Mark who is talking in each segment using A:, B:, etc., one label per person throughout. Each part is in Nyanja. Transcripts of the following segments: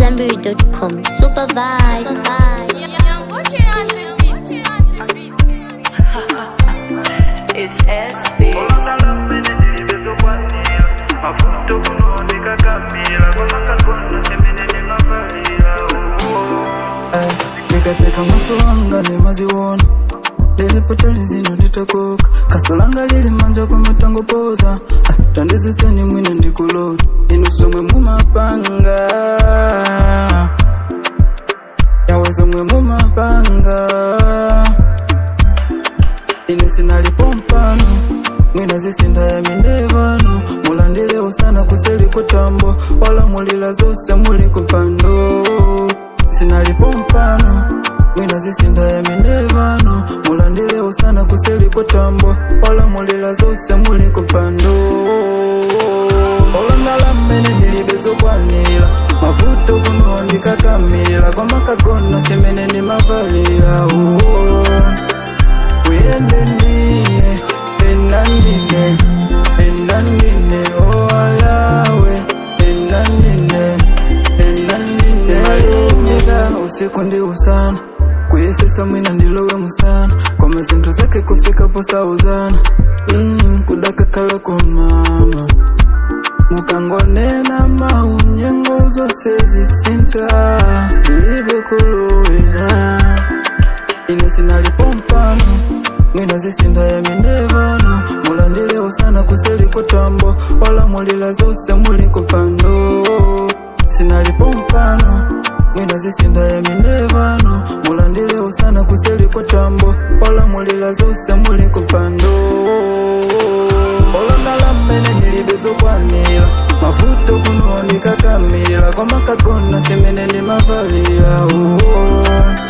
A: AmadZanbury.com. Super vibes.
B: It's headspace.
C: Eh, nikateka maso wanga nemaziwona lilipotali zino litakoka kasolanga lili manja kwa matangopoza Ah, tandizitani mwine ndikulota inusomwe mumapanga yawezomwe mumapanga ine sinalipo mpano mwina zisinda ya mindevano mulandilewo sana kuseli kutambo wala mulila zose muli kupando sinalipo mpano mwina zisinda ya mindevano mulandilewo sana kuseli kutambo wala mulila zose muli kupando olondala mmene ndilibezokwanira mavuto kuno ndikakamira kwamakagona semene ndimavalira oh. uyende ndine penda ndine penda ndine owayawe penda ndine penda ndine malimika usiku ndi usana kuyesesa mwina ndilowe musana kwa mazinto zake kufika posauzana mm, kudakakala kwa mama mukangonena maunyengo zose zisinta ndilibe kulowera ine sinalipo mpano mwina zisinda ya mindevano mulandilewo sana kuseli kutambo wala mulila zose muli kupando sinalipo mpano mwina zisinda ya mindevano mulandilewo sana kuseli kutambo wala mulila zose muli kupando olondala mmene ndilibezokwanira mavuto kuno ndikakamira kwamakagona semene ndimavalira oh.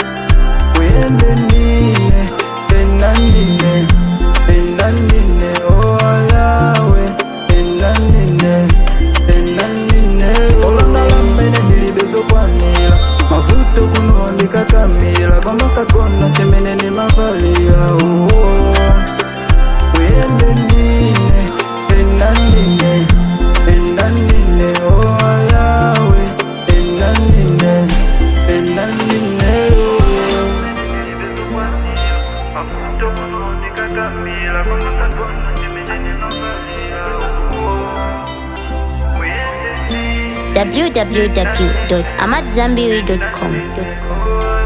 C: uyende ndine penda ndine penda ndine owayawe penda ndine penda ndine olondala mmene ndilibezokwanira mavuto kuno ndikakamira kwamakagona semene ndimavalira oh. uyende ndine penda ndine penda ndine owayawe penda ndine penda ndine oh.
A: www.amadzanbury.com.